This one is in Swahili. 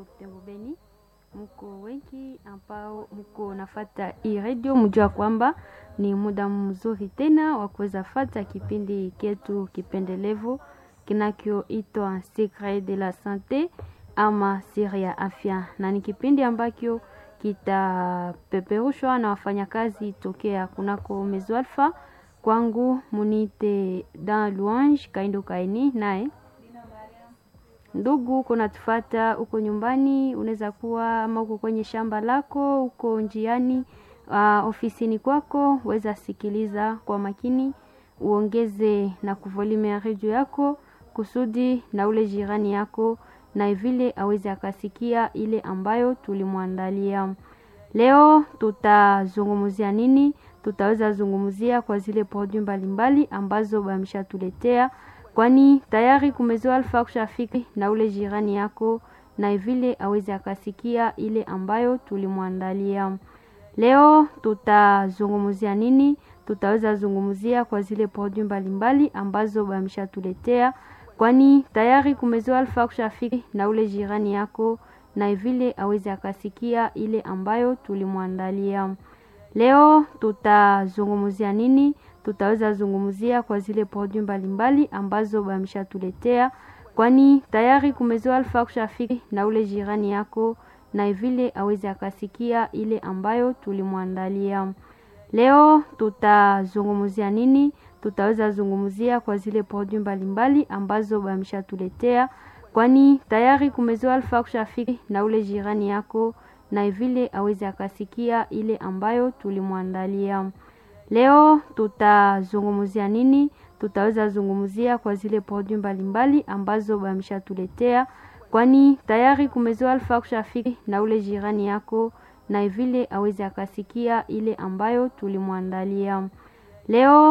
Beni mko wengi ambao mko nafata hii redio, mjua kwamba ni muda mzuri tena wa kuweza fata kipindi ketu kipendelevu kinachoitwa Secret de la Sante ama siri ya afya, na ni kipindi ambacho kitapeperushwa na wafanyakazi tokea kunako Mezo Alpha. Kwangu munite Dan Louange Kaindo Kaini naye ndugu uko natufata uko nyumbani, unaweza kuwa ama uko kwenye shamba lako, uko njiani, uh, ofisini kwako, weza sikiliza kwa makini, uongeze na kuvolume ya redio yako kusudi na ule jirani yako na vile aweze akasikia ile ambayo tulimwandalia leo. Tutazungumzia nini? Tutaweza zungumzia kwa zile produit mbalimbali ambazo bameshatuletea kwani tayari kumezoa alfa kushafiki na ule jirani yako na vile aweze akasikia ile ambayo tulimwandalia leo. Tutazungumzia nini? Tutaweza zungumzia kwa zile produit mbalimbali ambazo bameshatuletea kwani tayari kumezoa alfa kushafiki na ule jirani yako na vile aweze akasikia ile ambayo tulimwandalia leo. Tutazungumzia nini? tutaweza zungumzia kwa zile produit mbalimbali ambazo bameshatuletea kwani tayari kumezoa alfa kushafiki na ule jirani yako na vile aweze akasikia ile ambayo tulimwandalia leo. Tutazungumzia nini? Tutaweza zungumzia kwa zile produit mbalimbali ambazo bameshatuletea kwani tayari kumezoa alfa kushafiki na ule jirani yako na vile aweze akasikia ile ambayo tulimwandalia leo tutazungumzia nini? Tutaweza zungumzia kwa zile produit mbalimbali ambazo bameshatuletea kwani tayari kumezoa alfa kushafiki na ule jirani yako na vile aweze akasikia ile ambayo tulimwandalia leo.